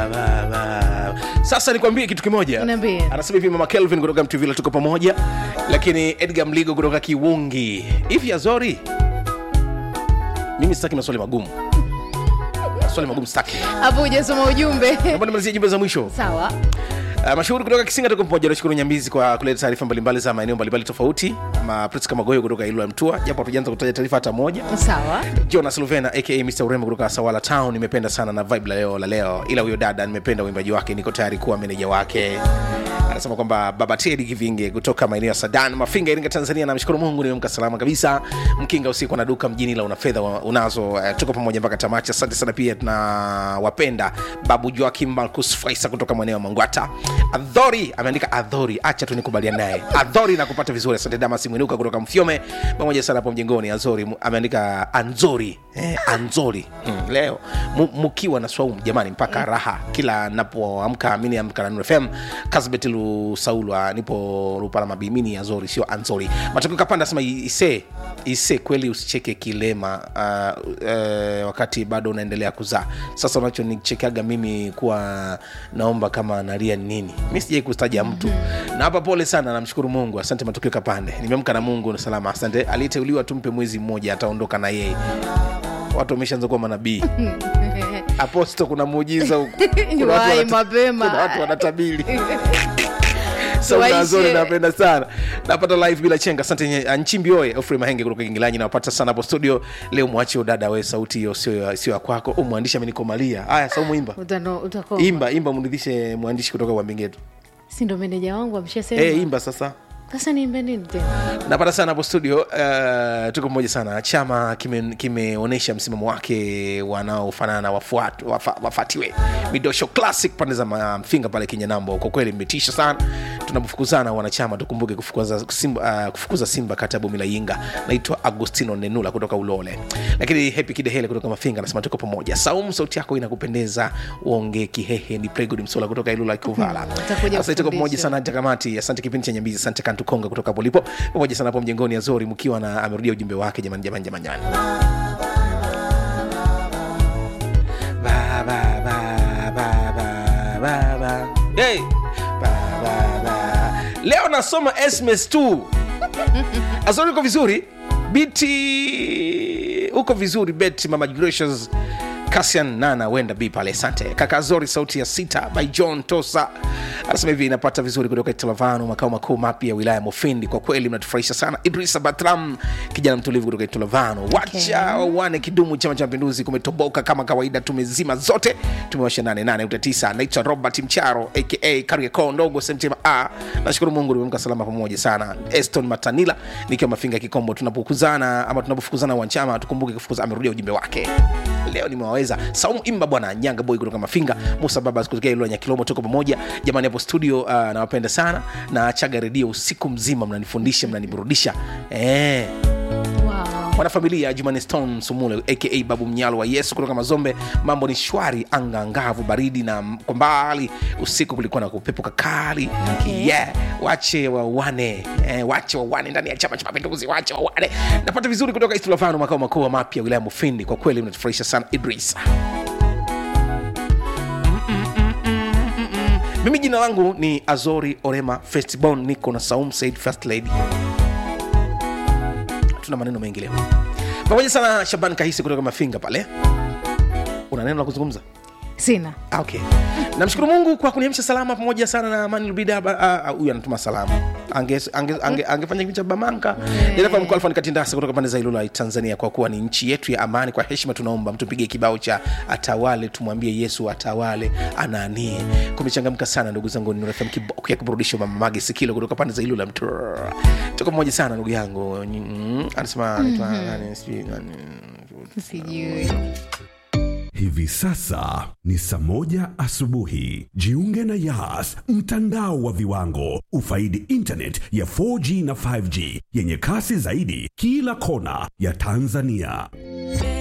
ba, ba. sasa nikwambie kitu kimoja Niambie. anasema hivi mama kelvin kutoka mtuvila tuko pamoja lakini edgar mligo kutoka kiwungi hivi azori mimi sitaki maswali magumu maswali magumu sitaki hapo hujasoma ujumbe naomba nimalizie jumbe za mwisho sawa Uh, mashuhuri kutoka Kisinga tuko pamoja. Nashukuru Nyambizi kwa kuleta taarifa mbalimbali za maeneo mbalimbali tofauti. Ma Priska Magoyo kutoka Ilula Mtua, japo hatujaanza kutaja taarifa hata moja. sawa Jonas Luvena aka Mr Urembo kutoka Sawala Town, nimependa sana na vibe la leo la leo, ila huyo dada nimependa uimbaji wake, niko tayari kuwa meneja wake. Anasema kwamba baba Teddy Kivinge kutoka maeneo ya Sadan Mafinga, Iringa, Tanzania. Namshukuru Mungu nimeamka salama kabisa. Mkinga usiku na duka mjini la una fedha wa- unazo. Uh, tuko pamoja mpaka tamati. Asante sana pia tunawapenda babu Joakim Marcus Faisa kutoka maeneo ya Mangwata. Adhori ameandika Adhori, acha tu nikubaliane naye. Adhori na kupata vizuri. Asante Damas Mwinuka kutoka Mfyome pamoja sana hapo mjengoni. Azori mu- ameandika Anzori eh, Anzori hmm, leo mu- mkiwa na swaumu jamani, mpaka raha kila napoamka. Mimi amka na Nuru FM Kasbet Lusaulwa, nipo Rupala Mabimini. Azori sio Anzori. Matokeo kapanda sema ise ise, kweli usicheke kilema uh, uh, wakati bado unaendelea kuzaa. Sasa unachonichekaga mimi kuwa naomba kama nalia ni nini? Mi sijai kustaja mtu na hapa, pole sana, namshukuru Mungu. Asante matokeo kapande, nimeamka na Mungu na salama. Asante. Aliyeteuliwa tumpe mwezi mmoja, ataondoka na yeye. Watu wameshaanza kuwa manabii. Aposto, kuna muujiza huku. Kuna watu Wahi wanata- mapema. kuna watu wanatabiri Tuwaishe. saunazori napenda sana napata live bila chenga asante nye- nchimbi oye ofrey mahenge kutoka kingilanyi nawapata sana hapo studio leo mwache udada we sauti hiyo sio ya- sio ya kwako u mwandishi amenikomalia haya saumu imba Utano- utakoma. imba imba mridhishe mwandishi kutoka wambingetu si ndo meneja wangu ameshasema hey, imba sasa sasa niimbe nini tena napata sana hapo studio uh, tuko pamoja sana chama kimeonyesha kime msimamo wake wanaofanana na wafuat- wafa- wafatiwe midosho classic pande za ma- mfinga pale kinyanambo kwa kweli mmetisha sana tunapofukuzana wanachama tukumbuke kufukuza simba, uh, kufukuza simba kati ya bomi la yinga naitwa agostino nenula kutoka ulole lakini hepi kidehele kutoka mafinga anasema tuko pamoja saumu sauti yako inakupendeza uonge kihehe ni pregod msola kutoka ilula kuvala Utakuja Sasa tuko pamoja kufundisha. sana hata kamati asante kipindi cha nyambizi asante kantukonga kutoka hapo lipo pamoja sana hapo mjengoni azori mkiwa na amerudia ujumbe wake jamani jamani jamani jamani Ba, ba, ba, ba, ba, ba, ba. Hey. Ba, ba, ba. leo nasoma sms tu azori uko vizuri biti uko vizuri bet mama gracious Cassian Nana wenda B pale, asante kaka Zori, sauti ya sita by John Tosa anasema hivi, inapata vizuri kutoka Italavano, makao makuu mapya ya wilaya ya Mufindi. Kwa kweli mnatufurahisha sana. Idrisa Batram, kijana mtulivu kutoka Italavano, wacha wane kidumu. Chama cha Mapinduzi kumetoboka kama kawaida, tumezima zote, tumewasha nane nane uta tisa. Naitwa Robert Mcharo aka Kariakoo ndogo Semtema A. Nashukuru Mungu nimeamka salama pamoja sana. Eston Matanila nikiwa Mafinga Kikombo, tunapokuzana ama tunapofukuzana wanachama tukumbuke kufukuza. Amerudia ujumbe wake leo nimewaweza saumu imba bwana nyanga boy kutoka mafinga musa baba kutokea ilo nyakilomo tuko pamoja jamani hapo studio uh, nawapenda sana na chaga redio usiku mzima mnanifundisha mnaniburudisha eh wow. mwanafamilia jumani stone sumule aka babu mnyalo wa yesu kutoka mazombe mambo ni shwari anga angavu baridi na m- kwa mbali usiku kulikuwa na kupepo kakali Okay. yeah. wache wawane eh, wache wawane ndani ya chama cha mapinduzi wache wawane napata vizuri kutoka istulavano makao makuu mapya wilaya mufindi kwa kweli mnatufurahisha sana idris mimi jina langu ni azori orema festibon niko na saum said first lady tuna maneno mengi leo pamoja sana shaban kahisi kutoka mafinga pale una neno la kuzungumza sina Ah, okay namshukuru mungu kwa kuniamsha salama pamoja sana na amani lubida ba- ah, ah, huyu anatuma salamu Ange- ange- ange- angefanya kipindi cha bamanka dereva mkuu alfani katindasa kutoka pande za ilula tanzania kwa kuwa ni nchi yetu ya amani kwa heshima tunaomba mtupige kibao cha atawale tumwambie yesu atawale anaanie kumechangamka sana ndugu zangu nurafm kiboko ya kiburudisho mamamage sikilo kutoka pande za ilula mtu tuko pamoja sana ndugu yangu Mm, anasema anaitwa nani, sijui nani. sijui Hivi sasa ni saa moja asubuhi. Jiunge na Yas, mtandao wa viwango. Ufaidi internet ya 4G na 5G yenye kasi zaidi kila kona ya Tanzania.